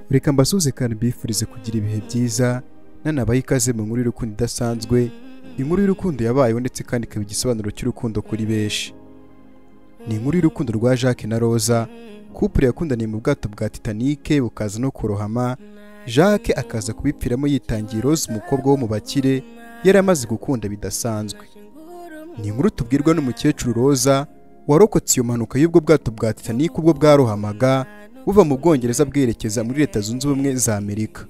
reka mbasuze kandi mbifurize kugira ibihe byiza nanabaye ikaze mu nkuru y'urukundo idasanzwe inkuru y'urukundo yabayeho ndetse kandi ikaba igisobanuro cy'urukundo kuri benshi ni inkuru y'urukundo rwa jacques na roza kupure yakundaniye mu bwato bwa titanike bukaza no kurohama jacques akaza kubipfiramo yitangiye rose umukobwa wo mu bakire yari amaze gukunda bidasanzwe ni inkuru tubwirwa n'umukecuru roza warokotse iyo mpanuka y'ubwo bwato bwa titanike ubwo bwarohamaga buva mu bwongereza bwerekeza muri leta zunze ubumwe za amerika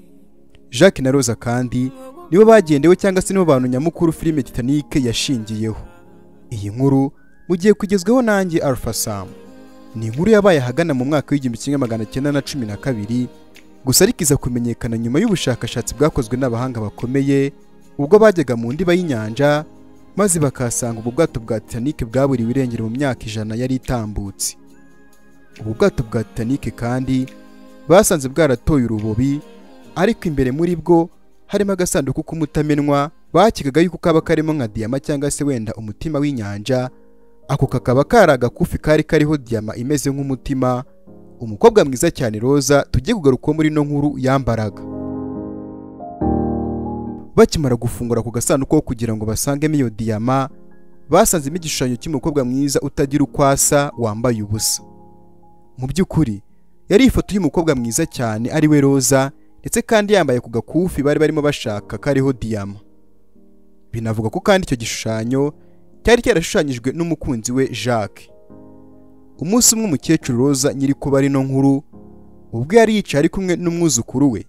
jacques na roza kandi nibo bagendewe cyangwa se nibo bantu nyamukuru filime titanike yashingiyeho iyi nkuru mugiye kugezwaho nanjye alpha sam ni inkuru yabaye ahagana mu mwaka w'igihumbi kimwe magana cyenda na cumi na kabiri gusa ariko iza kumenyekana nyuma y'ubushakashatsi bwakozwe n'abahanga bakomeye ubwo bajyaga mu ndiba y'inyanja maze bakahasanga ubu bwato bwa titanike bwaburiwe irengero mu myaka ijana yari itambutse ubu bwato bwa titanike kandi basanze bwaratoye urubobi ariko imbere muri bwo harimo agasanduku k'umutamenwa bakekaga yuko kaba karimo nka diyama cyangwa se wenda umutima w'inyanja ako kakaba kari agakufi kari kariho diyama imeze nk'umutima umukobwa mwiza cyane roza tujye kugarukaho muri ino nkuru yambaraga bakimara gufungura ako gasanduku kugira ngo basangemo iyo diyama basanzemo igishushanyo cy'umukobwa mwiza utagira uko asa wambaye ubusa mu by'ukuri yari ifoto y'umukobwa mwiza cyane ari we roza ndetse kandi yambaye ku gakufi bari barimo bashaka kariho diyama binavuga ko kandi icyo gishushanyo cyari cyarashushanyijwe n'umukunzi we jacques umunsi umwe umukecuru roza nyiri kuba ari no nkuru ubwo yari yicaye ari kumwe n'umwuzukuru we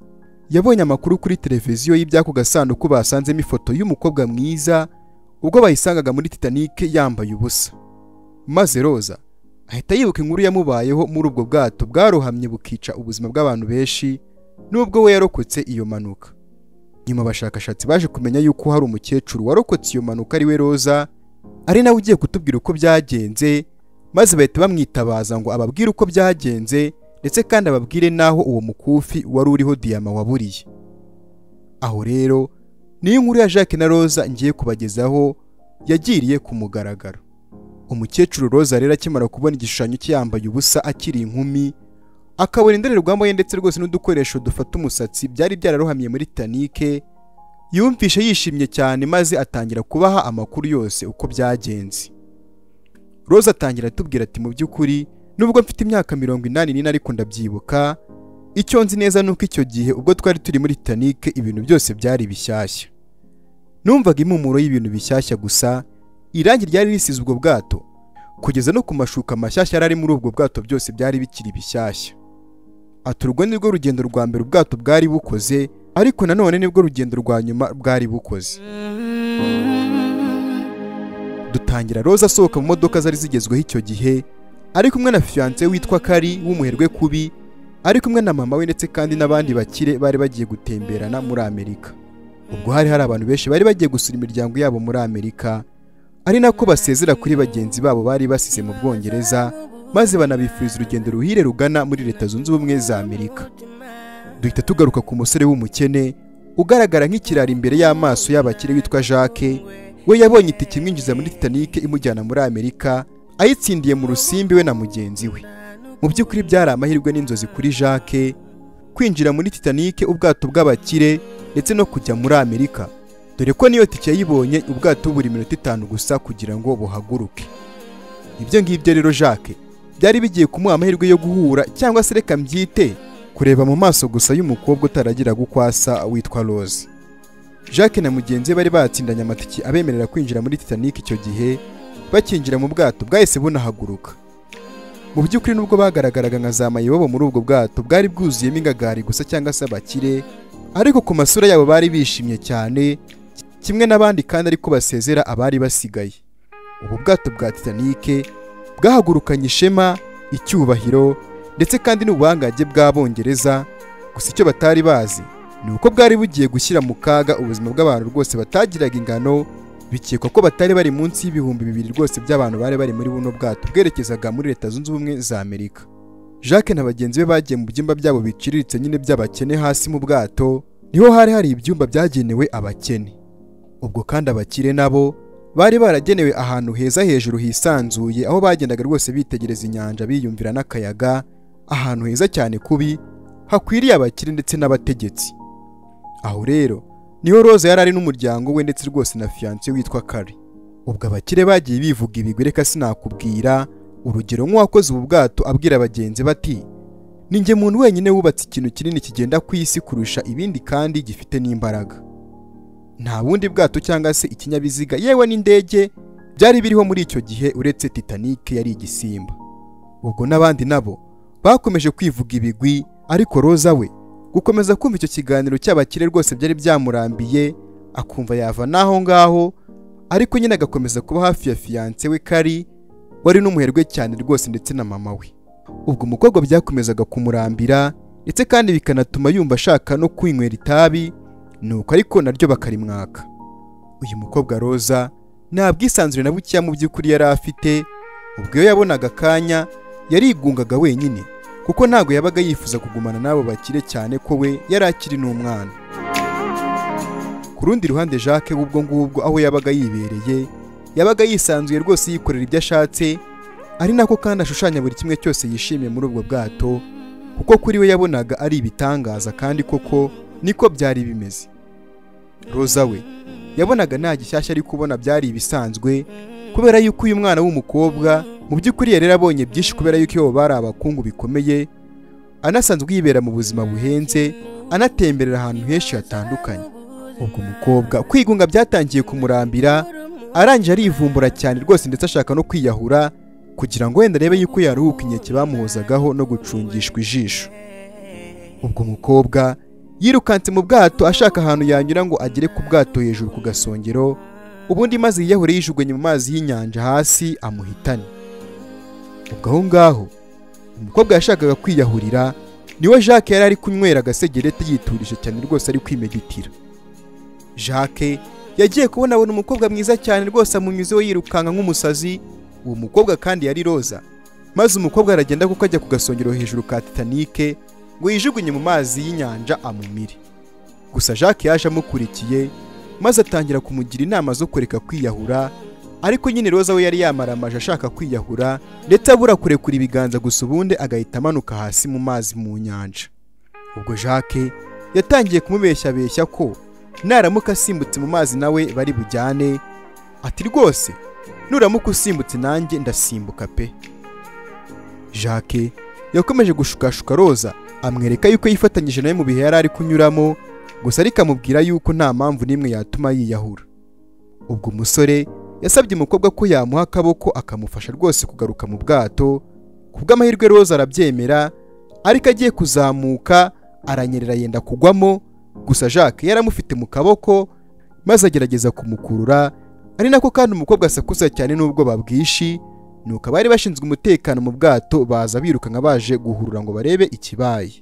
yabonye amakuru kuri televiziyo y'iby'ako gasanduku basanzemo ifoto y'umukobwa mwiza ubwo bayisangaga muri titanike yambaye ubusa maze roza ahita yibuka inkuru yamubayeho muri ubwo bwato bwarohamye bukica ubuzima bw'abantu benshi nubwo we yarokotse iyo manuka nyuma abashakashatsi baje kumenya yuko hari umukecuru warokotse iyo manuka ari we roza ari nawe ugiye kutubwira uko byagenze maze bahita bamwitabaza ngo ababwire uko byagenze ndetse kandi ababwire n'aho uwo mukufi wari uriho diyama waburiye aho rero niyo inkuru ya jacques na roza ngiye kubagezaho yagiriye ku mugaragaro umukecuru roza rero akimara kubona igishushanyo cye yambaye ubusa akiri inkumi akabona indorerwamo ye ndetse rwose n'udukoresho dufata umusatsi byari byararohamye muri titanike yumvishe yishimye cyane maze atangira kubaha amakuru yose uko byagenze roza atangira atubwira ati mu by'ukuri nubwo mfite imyaka mirongo inani n'ine ariko ndabyibuka icyo nzi neza ni uko icyo gihe ubwo twari turi muri titanike ibintu byose byari bishyashya numvaga impumuro y'ibintu bishyashya gusa irangi ryari risize ubwo bwato kugeza no ku mashuka mashyashya yari ari muri ubwo bwato byose byari bikiri bishyashya ati urwo ni rwo rugendo rwa mbere ubwato bwari bukoze ariko nanone nibwo rugendo rwa nyuma bwari bukoze dutangira roza asohoka mu modoka zari zigezweho icyo gihe ari kumwe na fiyanse witwa kari w'umuherwe kubi ari kumwe na mama we ndetse kandi n'abandi bakire bari bagiye gutemberana muri amerika ubwo hari hari abantu benshi bari bagiye gusura imiryango yabo muri amerika ari nako basezera kuri bagenzi babo bari basize mu bwongereza maze banabifuriza urugendo ruhire rugana muri leta zunze ubumwe za amerika duhita tugaruka ku musore w'umukene ugaragara nk'ikirara imbere y'amaso y'abakire witwa jacques we yabonye itike imwinjiza muri titanike imujyana muri amerika ayitsindiye mu rusimbi we na mugenzi we mu by'ukuri byari amahirwe n'inzozi kuri jacques kwinjira muri titanike ubwato bw'abakire ndetse no kujya muri amerika dore ko niyo tike yayibonye ubwato buri minota itanu gusa kugira ngo buhaguruke ibyo ngibyo rero jacques byari bigiye kumuha amahirwe yo guhura cyangwa se reka mbyite kureba mu maso gusa y'umukobwa utaragiraga uko asa witwa rose jacques na mugenzi we bari batsindanye amatike abemerera kwinjira muri titanike icyo gihe bakinjira mu bwato bwahise bunahaguruka mu by'ukuri nubwo bagaragaraga nka za mayibobo muri ubwo bwato bwari bwuzuyemo ingagari gusa cyangwa se abakire ariko ku masura yabo bari bishimye cyane kimwe n'abandi kandi ariko basezera abari basigaye ubu bwato bwa titanike bwahagurukanye ishema icyubahiro ndetse kandi n'ubuhangange bw'abongereza gusa icyo batari bazi ni uko bwari bugiye gushyira mu kaga ubuzima bw'abantu rwose batagiraga ingano bikekwa ko batari bari munsi y'ibihumbi bibiri rwose by'abantu bari bari muri buno bwato bwerekezaga muri leta zunze ubumwe za amerika jacques na bagenzi be bagiye mu byumba byabo biciriritse nyine by'abakene hasi mu bwato niho hari hari ibyumba byagenewe abakene ubwo kandi abakire nabo bari baragenewe ahantu heza hejuru hisanzuye aho bagendaga rwose bitegereza inyanja biyumvira n'akayaga ahantu heza cyane kubi hakwiriye abakire ndetse n'abategetsi aho rero niho roza yari ari n'umuryango we ndetse rwose na fiyanse witwa kari ubwo abakire bagiye bivuga ibigwi reka sinakubwira urugero nk'uwakoze ubu bwato abwira bagenzi be ati ni njye muntu wenyine wubatse ikintu kinini kigenda ku isi kurusha ibindi kandi gifite n'imbaraga nta bundi bwato cyangwa se ikinyabiziga yewe n'indege byari biriho muri icyo gihe uretse Titanic yari igisimba ubwo n'abandi nabo bakomeje kwivuga ibigwi ariko roza we gukomeza kumva icyo kiganiro cy'abakire rwose byari byamurambiye akumva yava n'aho ngaho ariko nyine agakomeza kuba hafi ya fiyanse we kari wari n'umuherwe cyane rwose ndetse na mama we ubwo umukobwa byakomezaga kumurambira ndetse kandi bikanatuma yumva ashaka no kwinywera itabi nuko ariko naryo bakarimwaka uyu mukobwa roza nta bwisanzure na bukeya mu by'ukuri yari afite ubwo iyo yabonaga akanya yarigungaga wenyine kuko ntabwo yabaga yifuza kugumana n'abo bakire cyane ko we yari akiri n'umwana ku rundi ruhande jacques ubwo ngubwo aho yabaga yibereye yabaga yisanzuye rwose yikorera ibyo ashatse ari nako kandi ashushanya buri kimwe cyose yishimiye muri ubwo bwato kuko kuri we yabonaga ari ibitangaza kandi koko niko byari bimeze roza we yabonaga nta gishyashya ari kubona byari ibisanzwe kubera yuko uyu mwana w'umukobwa mu by'ukuri yari yarabonye byinshi kubera yuko iyo bari abakungu bikomeye anasanzwe yibera mu buzima buhenze anatemberera ahantu henshi hatandukanye ubwo umukobwa kwigunga byatangiye kumurambira arangije arivumbura cyane rwose ndetse ashaka no kwiyahura kugira ngo wenda arebe yuko yaruhuka inkeke bamuhozagaho no gucungishwa ijisho ubwo umukobwa yirukanse mu bwato ashaka ahantu yanyura ngo agere ku bwato hejuru ku gasongero ubundi maze yiyahure yijugunye mu mazi y'inyanja hasi amuhitane ubwo aho ngaho umukobwa yashakaga kwiyahurira niwe jacques yari ari kunywera agasegereti yiturije cyane rwose ari kwimeditira jacques yagiye kubona abona umukobwa mwiza cyane rwose amunyuzeho yirukanka nk'umusazi uwo mukobwa kandi yari roza maze umukobwa aragenda kuko ajya ku gasongero hejuru ka titanike ngo yijugunye mu mazi y'inyanja amumire gusa jacques yaje amukurikiye maze atangira kumugira inama zo kureka kwiyahura ariko nyine roza we yari yamaramaje ashaka kwiyahura ndetse abura kurekura ibiganza gusa ubundi agahita amanuka hasi mu mazi mu nyanja ubwo jacques yatangiye kumubeshyabeshya ko naramuka asimbutse mu mazi nawe bari bujyane ati rwose nuramuka usimbutse nanjye ndasimbuka pe jacques yakomeje gushukashuka roza amwereka yuko yifatanyije nawe mu bihe yari ari kunyuramo gusa ariko amubwira yuko nta mpamvu n'imwe yatuma yiyahura ubwo umusore yasabye umukobwa ko yamuha akaboko akamufasha rwose kugaruka mu bwato ku bw'amahirwe roza arabyemera ariko agiye kuzamuka aranyerera yenda kugwamo gusa jacques yari amufite mu kaboko maze agerageza kumukurura ari nako kandi umukobwa asakuza cyane n'ubwoba bwinshi nuko abari bashinzwe umutekano mu bwato baza birukanka baje guhurura ngo barebe ikibaye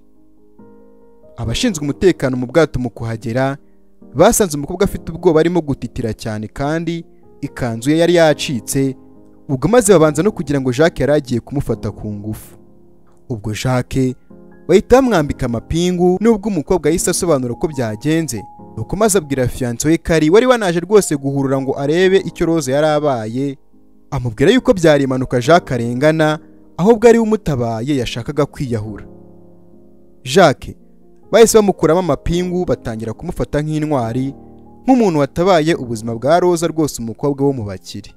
abashinzwe umutekano mu bwato mu kuhagera basanze umukobwa afite ubwoba arimo gutitira cyane kandi ikanzu ye yari yacitse ubwo maze babanza no kugira ngo jacques yari agiye kumufata ku ngufu ubwo jacques bahita bamwambika amapingu nubwo umukobwa yahise asobanura uko byagenze nuko maze abwira fiyanse we kari wari wanaje rwose guhurura ngo arebe icyo roza yari abaye amubwira yuko byari impanuka jacques arengana ahubwo ari we umutabaye yashakaga kwiyahura jacques bahise bamukuramo amapingu batangira kumufata nk'intwari nk'umuntu watabaye ubuzima bwa roza rwose umukobwa wo mu bakire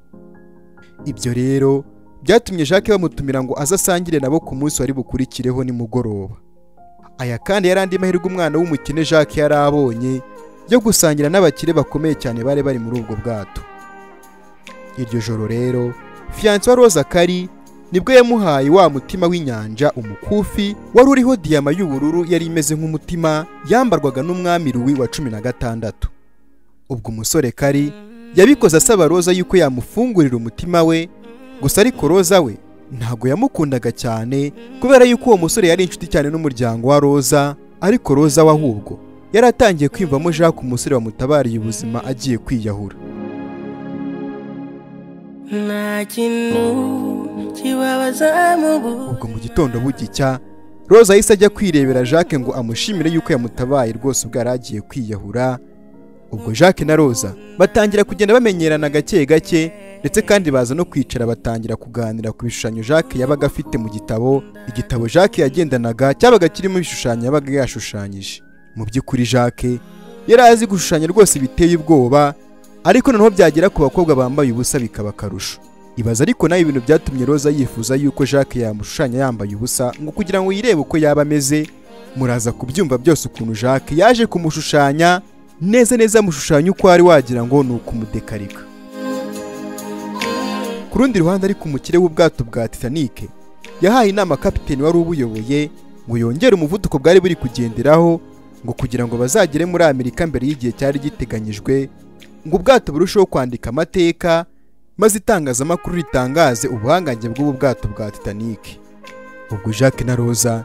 ibyo rero byatumye jacques bamutumira ngo aze asangire nabo ku munsi wari bukurikireho nimugoroba aya kandi yari andi mahirwe umwana w'umukene jacques yari abonye yo gusangira n'abakire bakomeye cyane bari bari muri ubwo bwato iryo joro rero fiyanse wa roza kari nibwo yamuhaye wa mutima w'inyanja umukufi wari uriho diyama y'ubururu yari imeze nk'umutima yambarwaga n'umwami ruwi wa cumi na gatandatu ubwo umusore kari yabikoze asaba roza yuko yamufungurira umutima we gusa ariko roza we ntabwo yamukundaga cyane kubera yuko uwo musore yari inshuti cyane n'umuryango wa roza ariko roza we ahubwo yari atangiye kwiyumvamo jacques umusore wamutabariye ubuzima agiye kwiyahura nta kintu kibabaza mu bu ubwo mu gitondo bugicya roza yahise ajya kwirebera jacques ngo amushimire yuko yamutabaye rwose ubwo yari agiye kwiyahura ubwo jacques na roza batangira kugenda bamenyerana gake gake ndetse kandi baza no kwicara batangira kuganira ku bishushanyo jacques yabaga afite mu gitabo igitabo jacques yagendanaga cyabaga kirimo ibishushanyo yabaga yashushanyije mu by'ukuri jacques yari azi gushushanya rwose biteye ubwoba ariko noneho byagera ku bakobwa bambaye ubusa bikaba akarusho ibaza ariko nawe ibintu byatumye roza yifuza yuko jacques yamushushanya yambaye ubusa ngo kugira ngo yirebe uko yaba ameze muraza kubyumva byose ukuntu jacques yaje kumushushanya neza neza amushushanya uko wari wagira ngo ni ukumudekarika ku rundi ruhande ariko umukire w'ubwato bwa titanic yahaye inama kapiteni wari ubuyoboye ngo yongere umuvuduko bwari buri kugenderaho ngo kugira ngo bazagere muri amerika mbere y'igihe cyari giteganyijwe ngo ubwato burusheho kwandika amateka maze itangazamakuru ritangaze ubuhangange bw'ubu bwato bwa titanic ubwo jacques na roza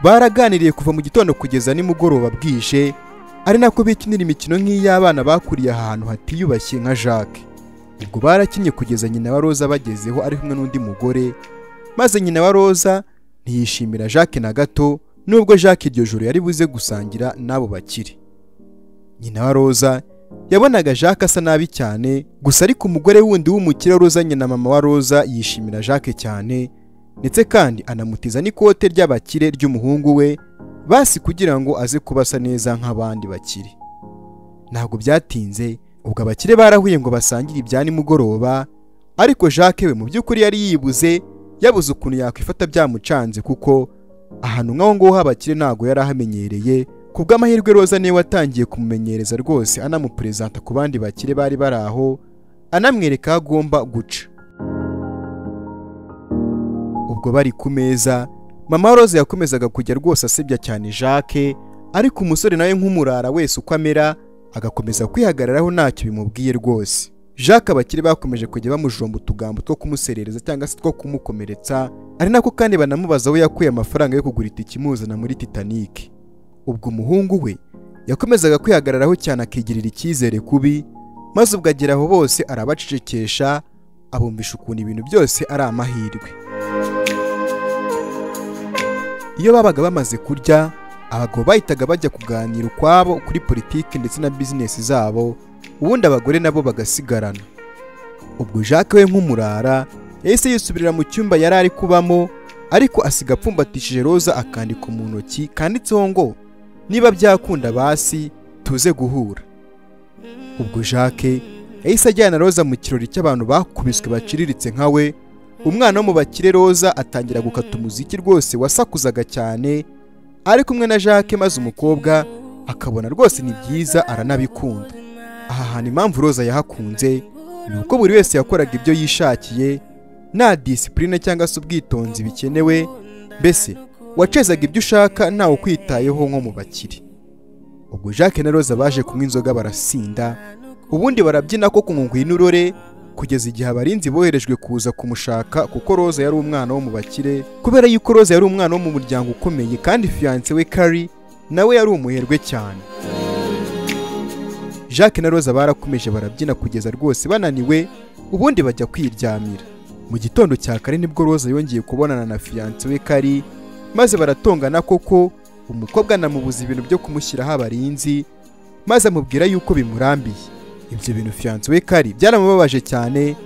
baraganiriye kuva mu gitondo kugeza nimugoroba bwije ari nako bikinira imikino nk'iy'abana bakuriye ahantu hatiyubashye nka jacques ubwo barakinye kugeza nyina wa roza bagezeho ari kumwe n'undi mugore maze nyina wa roza ntiyishimira jacques na gato nubwo jacques iryo joro yari buze gusangira n'abo bakire nyina wa roza yabonaga jacques asa nabi cyane gusa ariko umugore wundi w'umukire roza nyina mama wa roza yishimira jacques cyane ndetse kandi anamutiza n'ikote ry'abakire ry'umuhungu we basi kugira ngo aze kuba asa neza nk'abandi bakire ntabwo byatinze ubwo abakire barahuye ngo basangire ibya nimugoroba ariko jacques we mu by'ukuri yari yibuze yabuze ukuntu yakwifata byamucanze kuko ahantu nk'aho ngaho h'abakire ntabwo yari ahamenyereye ku bw'amahirwe roza niwe watangiye kumumenyereza rwose anamupurezanta ku bandi bakire bari bari aho anamwereka aho agomba guca ubwo bari ku meza mama roza yakomezaga kujya rwose asebya cyane jacques ariko umusore nawe nk'umurara wese uko amera agakomeza kwihagararaho ntacyo bimubwiye rwose jacques abakire bakomeje kujya bamujomba utugambo two kumuserereza cyangwa se two kumukomeretsa ari nako kandi banamubaza aho yakuye amafaranga yo kugura itike imuzana muri titanic ubwo umuhungu we yakomezaga kwihagararaho cyane akigirira icyizere kubi maze ubwo agera aho bose arabacecekesha abumvisha ukuntu ibintu byose ari amahirwe iyo babaga bamaze kurya abagabo bahitaga bajya kuganira ukwabo kuri politiki ndetse na bizinesi zabo ubundi abagore nabo bagasigarana ubwo jacques we nk'umurara yahise yisubirira mu cyumba yari ari kubamo ariko asiga apfumbatishije roza akandiko mu ntoki kanditseho ngo niba byakunda basi tuze guhura ubwo jacques yahise ajyana roza mu kirori cy'abantu bakubiswe baciriritse nka we umwana wo mu bakire roza atangira gukata umuziki rwose wasakuzaga cyane ari kumwe na jacques maze umukobwa akabona rwose ni byiza aranabikunda aha hantu impamvu roza yahakunze ni uko buri wese yakoraga ibyo yishakiye nta disipurine cyangwa se ubwitonzi bikenewe mbese wacezaga ibyo ushaka ntawe ukwitayeho nko mu bakire ubwo jacques na roza baje kunywa inzoga barasinda ubundi barabyina ko kunywa n'urore kugeza igihe abarinzi boherejwe kuza kumushaka kuko roza yari umwana wo mu bakire kubera yuko roza yari umwana wo mu muryango ukomeye kandi fiyanse we kari nawe yari umuherwe cyane jacques na roza barakomeje barabyina kugeza rwose bananiwe ubundi bajya kwiryamira mu gitondo cya kare nibwo roza yongeye kubonana na fiyanse we kari maze baratongana koko umukobwa anamubuza ibintu byo kumushyiraho abarinzi maze amubwira yuko bimurambiye ibyo bintu fiyanse we kari byaramubabaje cyane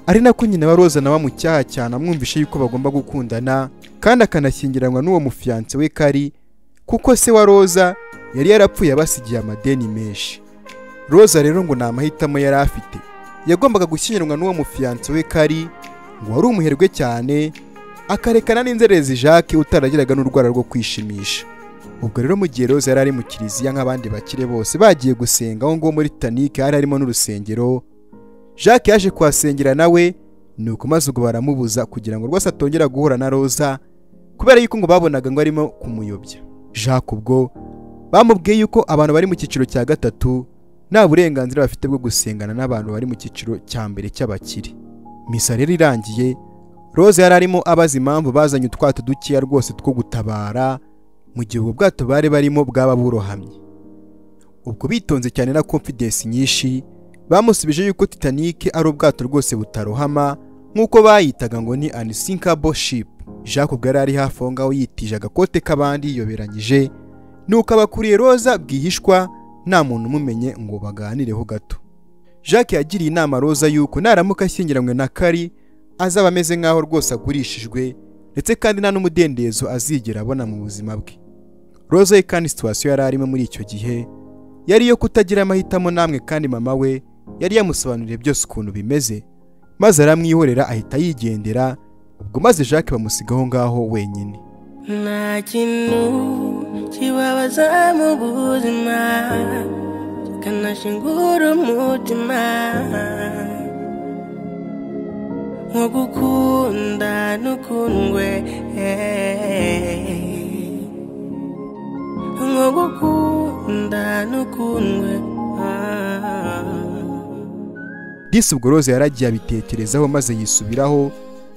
ari nako nyina wa roza nawe amucyaha cyane amwumvishe yuko bagomba gukundana kandi akanashyingiranwa n'uwo mufiyanse we kari kuko se wa roza yari yarapfuye abasigiye amadeni menshi roza rero ngo ni amahitamo yari afite yagombaga gushyingiranwa n'uwo mufiyanse we kari ngo wari umuherwe cyane akarekana n'inzererezi jacques utaragiraga n'urwara rwo kwishimisha ubwo rero mu gihe roza yari ari mu kiliziya nk'abandi bakire bose bagiye gusenga aho ngaho muri titanic hari harimo n'urusengero jacques yaje kuhasengera nawe ni uko maze ubwo baramubuza kugira ngo rwose atongera guhura na roza kubera yuko ngo babonaga ngo arimo kumuyobya jacques ubwo bamubwiye yuko abantu bari mu cyiciro cya gatatu nta burenganzira bafite bwo gusengana n'abantu bari mu cyiciro cya mbere cy'abakire misa rero irangiye roza yari arimo abaza impamvu bazanye utwato dukeya rwose two gutabara mu gihe ubwo bwato bari barimo bwaba burohamye ubwo bitonze cyane na confidence nyinshi bamusubije yuko titanic ari ubwato rwose butarohama nk'uko bayitaga ngo ni unsinkable ship jacques ubwo yari ari hafi aho ngaho yitije agakote k'abandi yiyoberanyije ni uko abakuriye roza bwihishwa nta muntu umumenye ngo baganireho gato jacques yagiriye inama roza y'uko naramuka ashyingiranywe na kari azaba ameze nk'aho rwose agurishijwe ndetse kandi nta n'umudendezo azigera abona mu buzima bwe roza ye kandi situwasiyo yari arimo muri icyo gihe yari iyo kutagira amahitamo namwe kandi mama we yari yamusobanuriye byose ukuntu bimeze maze aramwihorera ahita yigendera ubwo maze jacques bamusigaho ngaho wenyine nta kintu kibabaza mu buzima kikanashingura umutima nko gukunda n'ukundwe nko gukunda n'ukundwe disi ubwo rose yaragiye abitekerezaho maze yisubiraho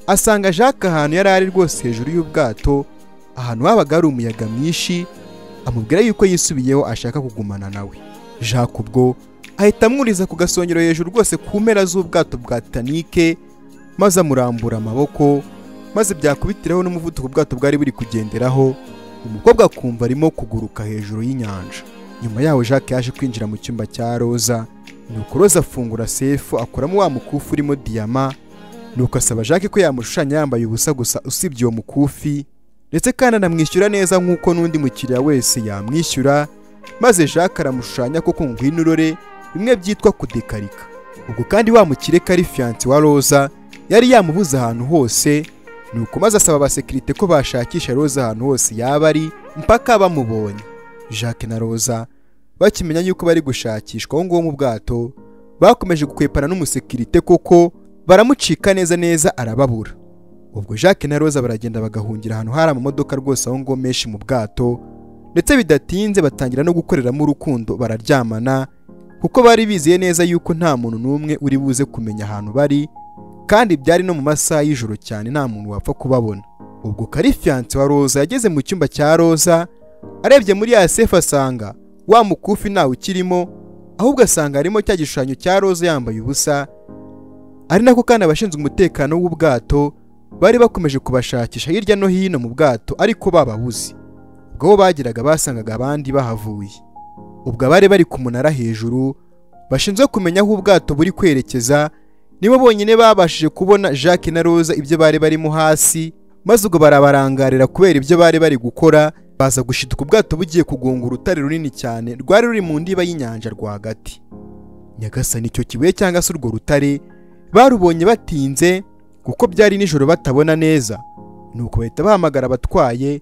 asanga jacques ahantu yari ari rwose hejuru y'ubwato ahantu habaga hari umuyaga mwinshi amubwira yuko yisubiyeho ashaka kugumana nawe jacques ubwo ahita amwuriza ku gasongero hejuru rwose ku mpera z'ubwato bwa titanike maze amurambura amaboko maze byakubitiraho n'umuvuduko ubwato bwari buri kugenderaho umukobwa akumva arimo kuguruka hejuru y'inyanja nyuma yaho jacques yaje kwinjira mu cyumba cya roza nuko roza afungura sefu akuramo wa mukufi urimo diyama nuko asaba jacques ko yamushushanya yambaye ubusa gusa usibye uwo mukufi ndetse kandi anamwishyura neza nk'uko n'undi mukiriya wese yamwishyura maze jacques aramushushanya ko ngwino urore bimwe byitwa kudekarika ubwo kandi wa mukire kari fiyanse wa roza yari yamubuze ahantu hose nuko maze asaba abasekirite ko bashakisha roza ahantu hose yaba ari mpaka bamubonye jacques na roza bakimenya yuko bari gushakishwa aho ngaho mu bwato bakomeje gukwepana n'umusekirite koko baramucika neza neza arababura ubwo jacques na roza baragenda bagahungira ahantu hari amamodoka rwose aho ngo menshi mu bwato ndetse bidatinze batangira no gukoreramo urukundo bararyamana kuko bari bizeye neza yuko nta muntu n'umwe uri buze kumenya ahantu bari kandi byari no mu masaha y'ijoro cyane nta muntu wapfa kubabona ubwo karifiyanse wa roza yageze mu cyumba cya roza arebye muri ya sefu asanga wa mukufi ntawe ukirimo ahubwo asanga harimo cya gishushanyo cya roza yambaye ubusa ari nako kandi abashinzwe umutekano w'ubwato bari bakomeje kubashakisha hirya no hino mu bwato ariko bababuze ubwo bo bageraga basangaga abandi bahavuye ubwo abari bari ku munara hejuru bashinzwe kumenya aho ubwato buri kwerekeza nibo bonyine babashije kubona jacques na roza ibyo bari barimo hasi maze ubwo barabarangarira kubera ibyo bari bari gukora baza gushituka ubwato bugiye kugunga urutare runini cyane rwari ruri mu ndiba y'inyanja rwagati nyagasani icyo kibuye cyangwa se urwo rutare barubonye batinze kuko byari nijoro batabona neza nuko bahita bahamagara abatwaye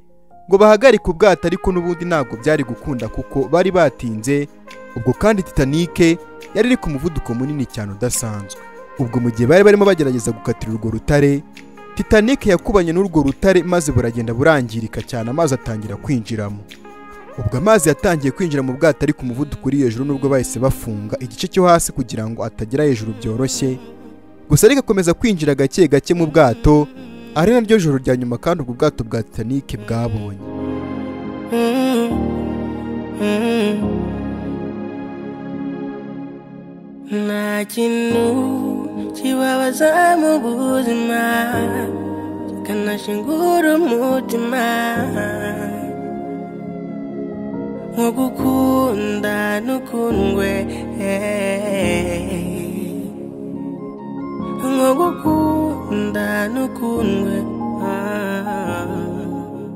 ngo bahagarike ubwato ariko n'ubundi ntabwo byari gukunda kuko bari batinze ubwo kandi titanike yari iri ku muvuduko munini cyane udasanzwe ubwo mu gihe bari barimo bagerageza gukatira urwo rutare titanike yakubanye n'urwo rutare maze buragenda burangirika cyane amazi atangira kwinjiramo ubwo amazi yatangiye kwinjira mu bwato ari ku muvuduko uri hejuru n'ubwo bahise bafunga igice cyo hasi kugira ngo atagera hejuru byoroshye gusa rigakomeza kwinjira gake gake mu bwato ari naryo joro rya nyuma kandi ubwo bwato bwa titanike bwabonye Mm, mm. nta kintu kibabaza mu buzima kikanashingura umutima nko gukunda n'ukundwe nko gukunda n'ukundwe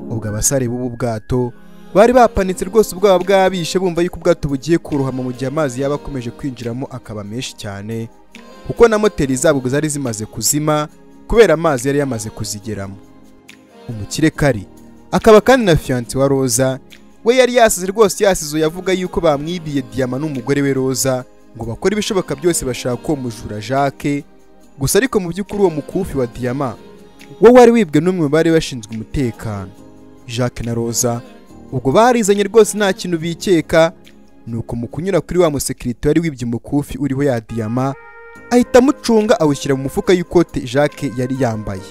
ubwo abasare b'ubu bwato bari bapanitse rwose ubwoba bw'abishe bumva yuko ubwato bugiye kurohama mu gihe amazi yaba akomeje kwinjiramo akaba menshi cyane kuko na moteri zabwo zari zimaze kuzima kubera amazi yari yamaze kuzigeramo umukire kari akaba kandi na fiyanse wa roza we yari yasize rwose yasize yavuga yuko bamwibiye diyama n'umugore we roza ngo bakore ibishoboka byose bashaka uwo mujura jacques gusa ariko mu by'ukuri uwo mukufi wa diyama wo wari wibwe n'umwe mu bari bashinzwe umutekano jacques na roza ubwo barizanye rwose nta kintu bikeka nuko mu kunyura kuri wa musekirite wari wibye umukufi uriho ya diyama ahita amucunga awushyira mu mufuka y'ikote jacques yari yambaye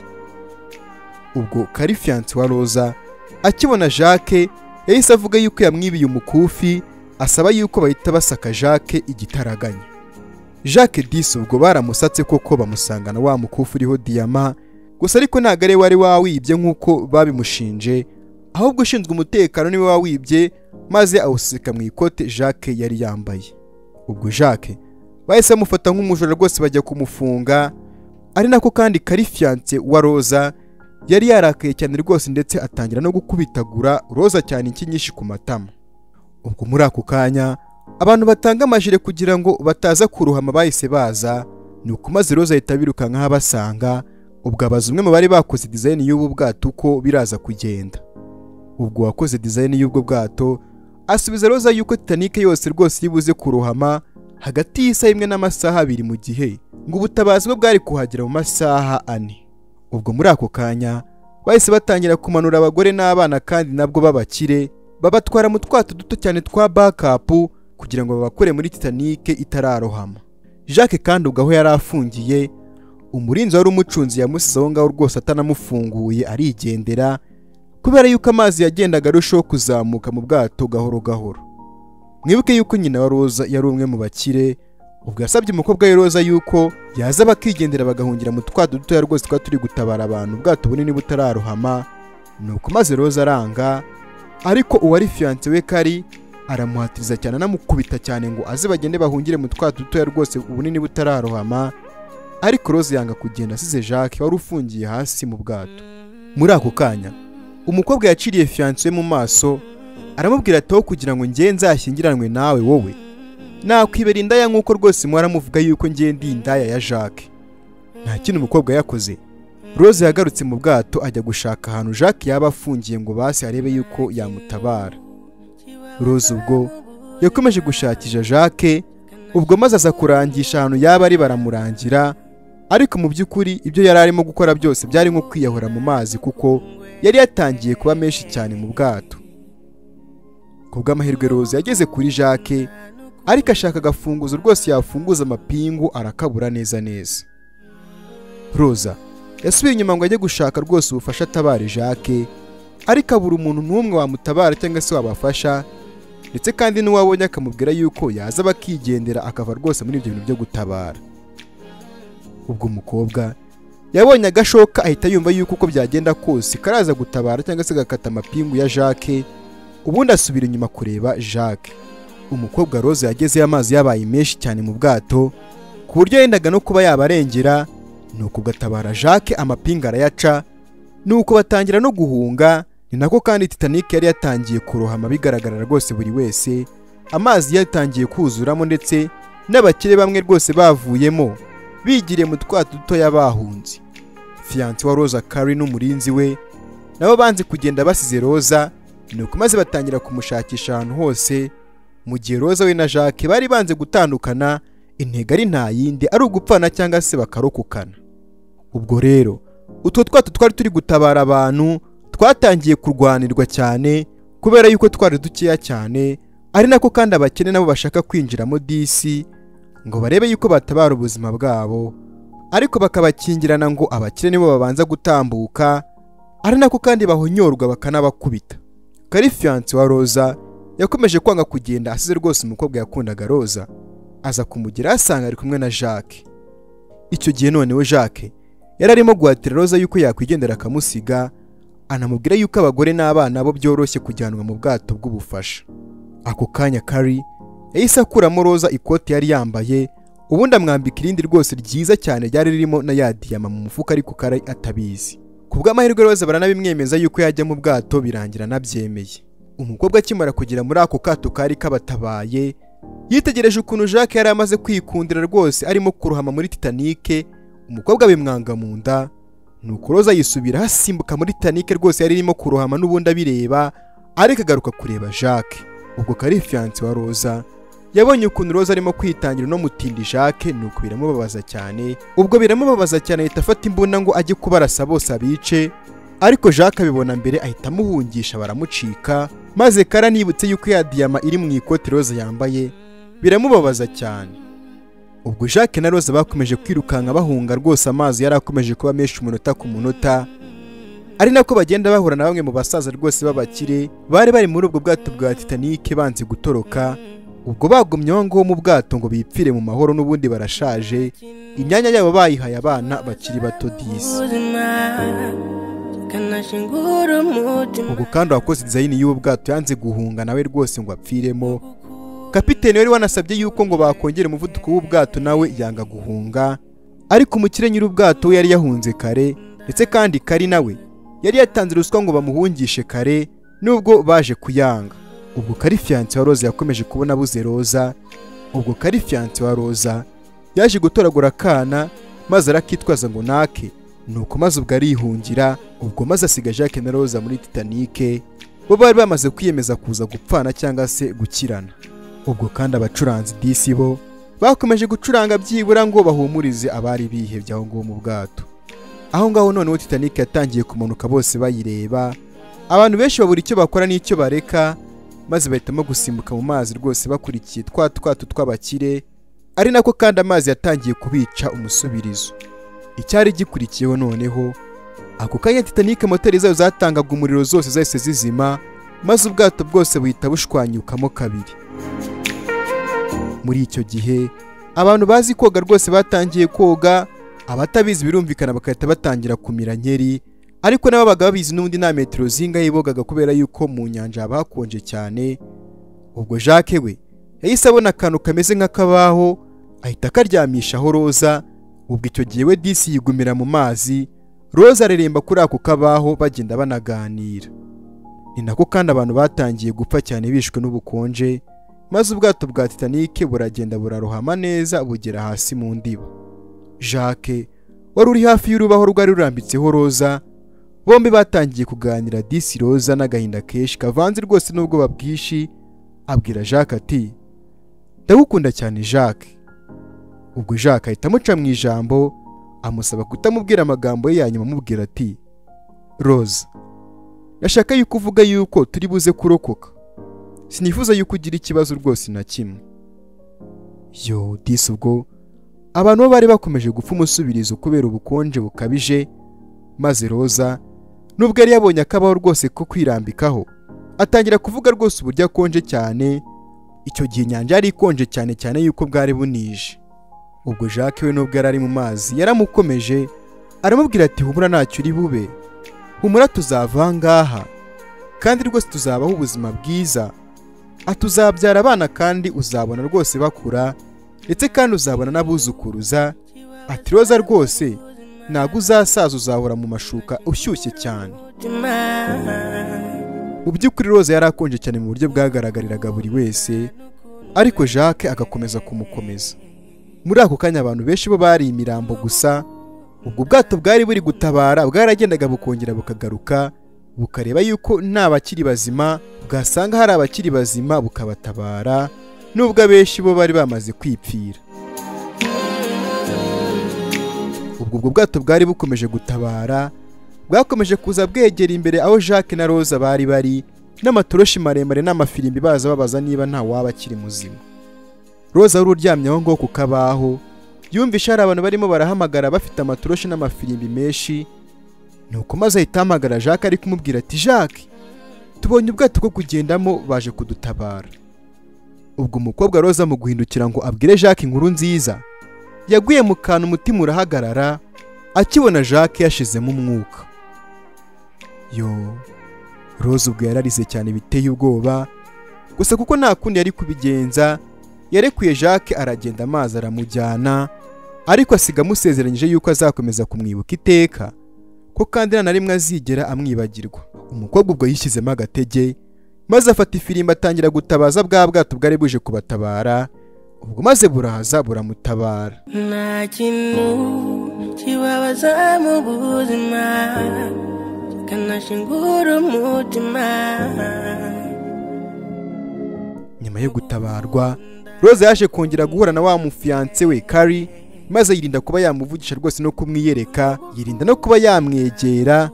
ubwo karifiyanse wa roza akibona jacques yahise avuga yuko yamwibiye umukufi asaba yuko bahita basaka jacques igitaraganya jacques disi ubwo baramusatse koko bamusangana wa mukufi uriho diyama gusa ariko ntabwo ari we wari wawibye nk'uko babimushinje ahubwo ushinzwe umutekano niwe wawibye maze awuseseka mu ikote jacques yari yambaye ubwo jacques bahise bamufata nk'umujura rwose bajya kumufunga ari nako kandi karifiyanse wa roza yari yarakaye cyane rwose ndetse atangira no gukubitagura roza cyane inshyi nyinshi ku matama ubwo muri ako kanya abantu batanga amajire kugira ngo bataza kuruhama bahise baza ni uko maze roza ahita birukankaho abasanga ubwo abaza umwe mu bari bakoze dizayini y'ubu bwato uko biraza kugenda ubwo wakoze dizayini y'ubwo bwato asubiza roza yuko Titanic yose rwose iri buze kurohama hagati y'isaha imwe n'amasaha abiri mu gihe ngo ubutabazi bwe bwari kuhagera mu masaha ane ubwo muri ako kanya bahise batangira kumanura abagore n'abana kandi nabwo b'abakire babatwara mu twato duto cyane twa bakapu kugira ngo babakure muri Titanic itararohama Jacques kandi ubwo aho yari afungiye umurinzi wari umucunzi yamusize aho ngaho rwose atanamufunguye arigendera kubera yuko amazi yagendaga arushaho kuzamuka mu bwato gahoro gahoro mwibuke yuko nyina wa roza yari umwe mu bakire ubwo yasabye umukobwa we roza yuko yaza bakigendera bagahungira mu twato dutoya rwose twari turi gutabara abantu ubwato bunini butararohama ni uko maze roza aranga ariko uwari fiyanse we kari aramuhatiriza cyane anamukubita cyane ngo aze bagende bahungire mu twato dutoya rwose ubunini butararohama ariko roza yanga kugenda asize jacques wari ufungiye hasi mu bwato muri ako kanya umukobwa yaciriye fiyanse we mu maso aramubwira ati wowe kugira ngo nge nzashyingiranwe nawe wowe nakwibera indaya nk'uko rwose mwaramuvuga yuko ngiye ndi indaya ya jacques nta kintu umukobwa yakoze rose yagarutse mu bwato ajya gushaka ahantu jacques yaba afungiye ngo basi arebe yuko yamutabara rose ubwo yakomeje gushakisha jacques ubwo maze aza kurangisha ahantu yaba ari baramurangira ariko mu by'ukuri ibyo yari arimo gukora byose byari nko kwiyahura mu mazi kuko yari yatangiye kuba menshi cyane mu bwato ku bw'amahirwe roza yageze kuri jacques ariko ashaka agafunguzo rwose yafunguza amapingu arakabura neza neza roza yasubiye inyuma ngo ajye gushaka rwose ubufasha atabare jacques ariko abura umuntu n'umwe wamutabara cyangwa se wabafasha ndetse kandi n'uwabonye akamubwira yuko yaza bakigendera akava rwose muri ibyo bintu byo gutabara ubwo umukobwa yabonye agashoka ahita yumva yuko uko byagenda kose karaza gutabara cyangwa se gakata amapingu ya jacques ubundi asubira inyuma kureba jacques umukobwa rose yagezeyo amazi yabaye menshi cyane mu bwato ku buryo yendaga no kuba yabarengera ni uko gatabara jacques amapinga arayaca ni uko batangira no guhunga ni nako kandi titanic yari yatangiye kurohama bigaragara rwose buri wese amazi yatangiye kuzuramo ndetse n'abakire bamwe rwose bavuyemo bigiriye mu twato dutoya bahunze fiyanse wa roza kari n'umurinzi we nabo banze kugenda basize roza nuko maze batangira kumushakisha ahantu hose mu gihe roza we na jacques bari banze gutandukana intego ari nta yindi ari ugupfana cyangwa se bakarokokana ubwo rero utwo twato twari turi gutabara abantu twatangiye kurwanirwa cyane kubera yuko twari dukeya cyane ari nako kandi abakene nabo bashaka kwinjiramo disi ngo barebe yuko batabara ubuzima bwabo ariko bakabakingirana ngo abakene nibo babanza gutambuka ari nako kandi bahonyorwa bakanabakubita karifiyanse wa roza yakomeje kwanga kugenda asize rwose umukobwa yakundaga roza aza kumugera asanga ari kumwe na jacques icyo gihe noneho jacques yari arimo guhatira roza yuko yakwigendera akamusiga anamubwira yuko abagore n'abana bo byoroshye kujyanwa mu bwato bw'ubufasha ako kanya kari yahise akuramo roza ikote yari yambaye ubundi amwambika irindi rwose ryiza cyane ryari ririmo na ya diyama mu mufuka ariko kari atabizi ku bw'amahirwe rose baranabimwemeza yuko yajya mu bwato birangira anabyemeye umukobwa akimara kugera muri ako kato kari kabatabaye yitegereje ukuntu jacques yari amaze kwikundira rwose arimo kurohama muri titanic umukobwa bimwanga mu nda nuko roza yisubira asimbuka muri titanic rwose yari irimo kurohama n'ubundi abireba ariko agaruka kureba jacques ubwo kari fiyanse wa roza yabonye ukuntu roza arimo kwitangira uno mutindi jacques nuko biramubabaza cyane ubwo biramubabaza cyane ahita afata imbunda ngo ajye kubarasa bose abice ariko jacques abibona mbere ahita amuhungisha baramucika maze kara nibutse yuko ya diyama iri mu ikote roza yambaye biramubabaza cyane ubwo jacques na roza bakomeje kwirukanka bahunga rwose amazi yari akomeje kuba menshi umunota ku munota ari nako bagenda bahura na bamwe mu basaza rwose b'abakire bari bari muri ubwo bwato bwa titanic banze gutoroka ubwo bagumye aho ngaho mu bwato ngo bipfire mu mahoro n'ubundi barashaje imyanya yabo bayihaye abana bakiri bato disi kanashingura umutima ubwo kandi uwakoze dizayini y'ubu bwato yanze guhunga nawe rwose ngo apfiremo kapiteni wari wanasabye yuko ngo bakongera umuvuduko w'ubwato nawe yanga guhunga ariko umukire nyir'ubwato we yari yahunze kare ndetse kandi kari nawe yari yatanze ruswa ngo bamuhungishe kare nubwo baje kuyanga ubwo kari fiyanse wa roza yakomeje kubona abuze roza ubwo kari fiyanse wa roza yaje gutoragura akana maze arakitwaza ngo nake nuko maze ubwo arihungira ubwo maze asiga jacques na roza muri titanike bo bari bamaze kwiyemeza kuza gupfana cyangwa se gukirana ubwo kandi abacuranzi disi bo bakomeje gucuranga byibura ngo bahumurize abari bihebye aho ngaho mu bwato aho ngaho noneho titanike yatangiye kumanuka bose bayireba abantu benshi babura icyo bakora n'icyo bareka maze bahitamo gusimbuka mu mazi rwose bakurikiye twa twato tw'abakire ari nako kandi amazi yatangiye kubica umusubirizo icyari gikurikiyeho noneho ako kanya titanike moteri zayo zatangaga umuriro zose zahise zizima maze ubwato bwose buhita bushwanyukamo kabiri muri icyo gihe abantu bazi koga rwose batangiye koga abatabizi birumvikana bagahita batangira kumira nkeri ariko nabo bagabo bizi n'ubundi nta metero zingahe bogaga kubera yuko mu nyanja haba hakonje cyane ubwo jacques we yahise abona akantu kameze nk'akabaho ahita akaryamishaho roza ubwo icyo gihe we disi yigumira mu mazi roza areremba kuri ako kabaho bagenda banaganira ni nako kandi abantu batangiye gupfa cyane bishwe n'ubukonje maze ubwato bwa titanike buragenda burarohama neza bugera hasi mu ndiba jacques wari uri hafi y'urubaho rwari rurambitseho roza bombi batangiye kuganira disi roza n'agahinda kenshi kavanze rwose n'ubwoba bwinshi abwira jacques ati ndagukunda cyane jacques ubwo jacques ahita amuca mu ijambo amusaba kutamubwira amagambo ye ya nyuma amubwira ati roza ndashaka yuko uvuga yuko turi buze kurokoka sinifuza yuko ugira ikibazo rwose na kimwe yo disi ubwo abantu bo bari bakomeje gupfa umusubirizo kubera ubukonje bukabije maze roza nubwo yari yabonye akabaho rwose ko kwirambikaho atangira kuvuga rwose uburyo akonje cyane icyo gihe inyanja yari ikonje cyane cyane yuko bwari bunije ubwo jacques we nubwo yari ari mu mazi yaramukomeje aramubwira ati humura ntacyo uri bube humura tuzava aha ngaha kandi rwose tuzabaho ubuzima bwiza atuzabyara abana kandi uzabona rwose bakura ndetse kandi uzabona n'abuzukuruza ati roza rwose ntabwo uzasaza uzahora mu mashuka ushyushye cyane umutima mu by'ukuri roza yari akonje cyane mu buryo bwagaragariraga buri wese ariko jacques agakomeza kumukomeza muri ako kanya abantu benshi bo bari imirambo gusa ubwo bwato bwari buri gutabara bwaragendaga bukongera bukagaruka bukareba yuko nta bakiri bazima bwasanga hari abakiri bazima bukabatabara nubwo abenshi bo bari bamaze kwipfira ubwo ubwo bwato bwari bukomeje gutabara bwakomeje kuza bwegera imbere aho jacques na roza bari bari n'amatoroshi maremare n'amafirimbi baza babaza niba nta waba akiri muzima roza wari uryamye aho ngaho ku kabaho yumvishe hari abantu barimo barahamagara bafite amatoroshi n'amafirimbi menshi nuko maze ahita ahamagara jacques ari kumubwira ati jacques tubonye ubwato bwo kugendamo baje kudutabara ubwo umukobwa roza mu guhindukira ngo abwire jacques inkuru nziza yaguye mu kantu umutima urahagarara akibona jacques yashizemo umwuka yo roza ubwo yararize cyane biteye ubwoba gusa kuko nta kundi yari kubigenza yarekuye jacques aragenda amazi aramujyana ariko asiga amusezeranyije yuko azakomeza kumwibuka iteka ko kandi nta na rimwe azigera amwibagirwa umukobwa ubwo yishyizemo agatege maze afata ifirimbi atangira gutabaza bwa bwato bwari buje kubatabara ubwo maze buraza buramutabara nta kintu kibabaza mu buzima kanashingura umutima nyuma yo gutabarwa roza yaje kongera guhura na wa mufiyanse we kari maze yirinda kuba yamuvugisha rwose no kumwiyereka yirinda no kuba yamwegera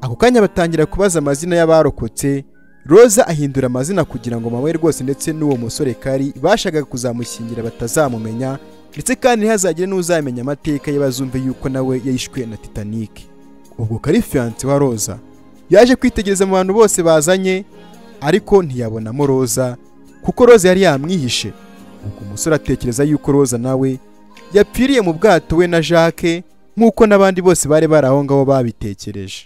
ako kanya batangira kubaza amazina y'abarokotse roza ahindura amazina kugira ngo mama we rwose ndetse n'uwo musore kari bashakaga kuzamushyingira batazamumenya ndetse kandi ntihazagire n'uzamenya amateka ye bazumve yuko nawe yishwe na titanike ubwo kari fiyanse wa roza yaje kwitegereza mu bantu bose bazanye ariko ntiyabonamo roza kuko roza yari yamwihishe ubwo umusore atekereza yuko roza nawe yapfiriye mu bwato we na jacques nk'uko n'abandi bose bari bari aho ngaho babitekereje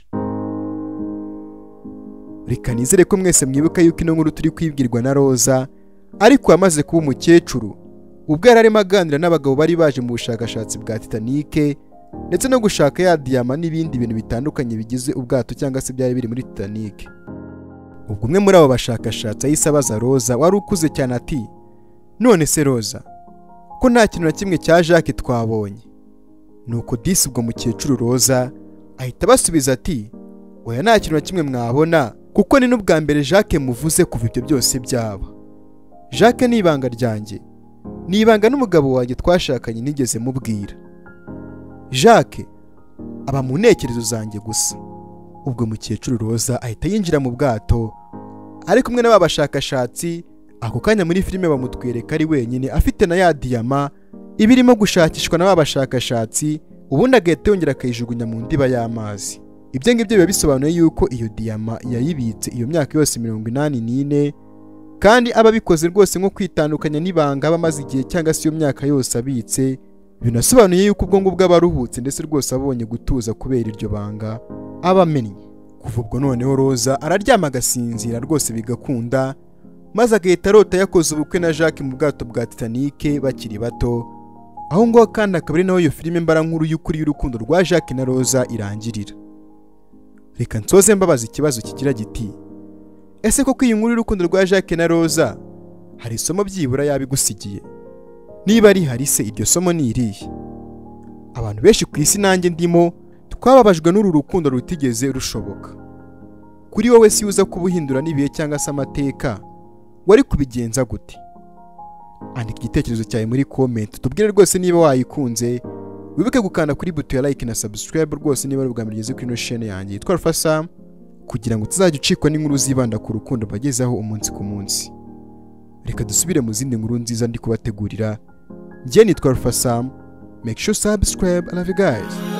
reka nizere ko mwese mwibuka yuko ino nkuru turi kwibwirwa na roza ariko yamaze kuba umukecuru ubwo yari arimo aganira n'abagabo bari baje mu bushakashatsi bwa titanike ndetse no gushaka ya diyama n'ibindi bintu bitandukanye bigize ubwato cyangwa se byari biri muri titanike ubwo umwe muri abo bashakashatsi yahise abaza roza wari ukuze cyane ati none se roza ko nta kintu na kimwe cya jacques twabonye nuko disi ubwo mukecuru roza ahita abasubiza ati oya nta kintu na kimwe mwabona kuko ni n'ubwa mbere jacques muvuze kuva ibyo byose byaba jacques ni ibanga ryanjye ni ibanga n'umugabo wanjye twashakanye nigeze mubwira jacques aba mu ntekerezo zanjye gusa ubwo mukecuru roza ahita yinjira mu bwato ari kumwe n'aba bashakashatsi ako kanya muri filime bamutwereka ari wenyine afite na ya diyama iba irimo gushakishwa n'aba bashakashatsi ubundi agahita yongera akayijugunya mu ndiba y'amazi ibyo ngibyo biba bisobanuye yuko iyo diyama yayibitse iyo myaka yose mirongo inani n'ine kandi aba abikoze rwose nko kwitandukanya n'ibanga aba amaze igihe cyangwa se iyo myaka yose abitse binasobanuye yuko ubwonko bwe aba aruhutse ndetse rwose abonye gutuza kubera iryo banga aba amennye kuva ubwo noneho roza araryama agasinzira rwose bigakunda maze agahita arota yakoze ubukwe na jacques mu bwato bwa titanike bakiri bato aho ngaho kandi akaba ari naho iyo filime mbarankuru y'ukuri y'urukundo rwa jacques na roza irangirira reka nsoze mbabaza ikibazo kigira giti ese koko iyi nkuru y'urukundo rwa jacques na roza hari isomo byibura yaba igusigiye niba rihari se iryo somo ni irihe abantu benshi ku isi nanjye ndimo twababajwe n'uru rukundo rutigeze rushoboka kuri wowe si uza kubuhindura n'ibihe cyangwa se amateka wari kubigenza gute andika igitekerezo cyawe muri komenti tubwire rwose niba wayikunze wibuke gukanda kuri buto ya like na subscribe rwose niba ari ubwa mbere ugeze kuri ino shene yanjye yitwa alpha sam kugira ngo tuzajye ucikwa n'inkuru zibanda ku rukundo bagezaho umunsi ku munsi reka dusubire mu zindi nkuru nziza ndi kubategurira njye nitwa alpha sam make sure subscribe i love you guys